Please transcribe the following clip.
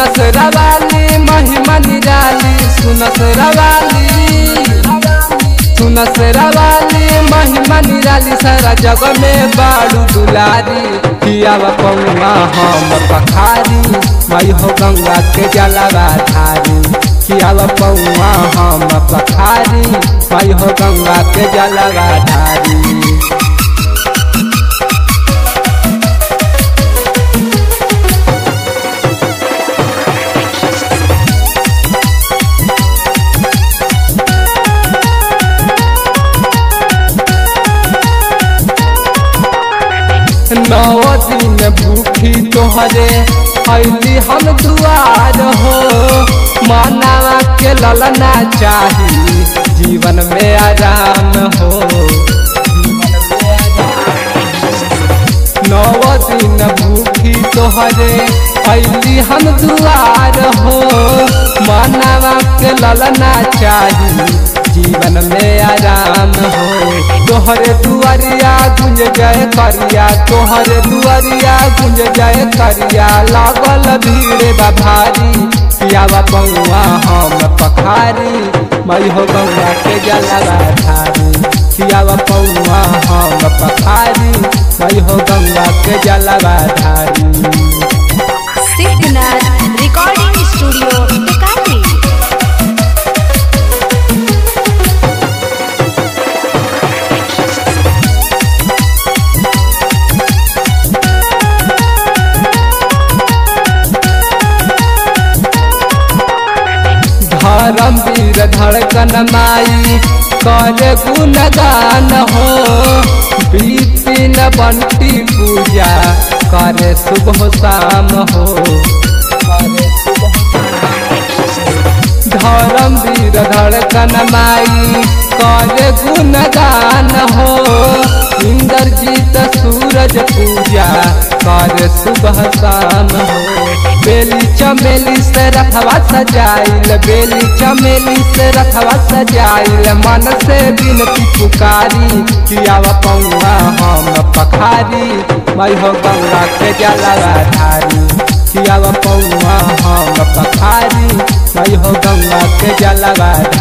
सुनस रवाली महिमा निराली सुनस रवाली सुनस रवाली महिमा निराली सारा जग में बाड़ू दुलारी पियावा पौआ हम पखारी मई हो गंगा के जलवा धारी पियावा पौआ हम पखारी मई हो गंगा के जलवा धारी नौ दिन भूखी तोहरे अली हम दुआर हो मानवा के ललना चाही जीवन में आराम हो नौ दिन भूखी तोहरे अली हम दुआर हो मानवा के ललना चाही जीवन में आराम हो तोहरे दुआरिया गुंज जाए करिया तोहरे दुआरिया गुंज जाए करिया लागल भीड़ बा भारी पियावा पौआ हम पखारी मई हो गंगा के जलवा धारी पियावा पौआ हम पखारी मई हो गंगा के जलवा धारी सिद्धनाथ रिकॉर्डिंग स्टूडियो टिकारी धर्म वीर धड़कन माई कर गुणगान हो बीतिन बंटी पूजा करे सुबह शाम हो धर्म वीर धड़कन माई कर गुणगान हो इंद्रजीत सूरज पूजा कर सुबह शाम हो बेली चमेली से रखवा सजाइल बेली चमेली से रखवा सजाइल मन से बिनती पुकारी कियावा पौआ हम पखारी मई हो गंगा के जलवा धारी कियावा पौआ हम पखारी मई हो गंगा के जलवा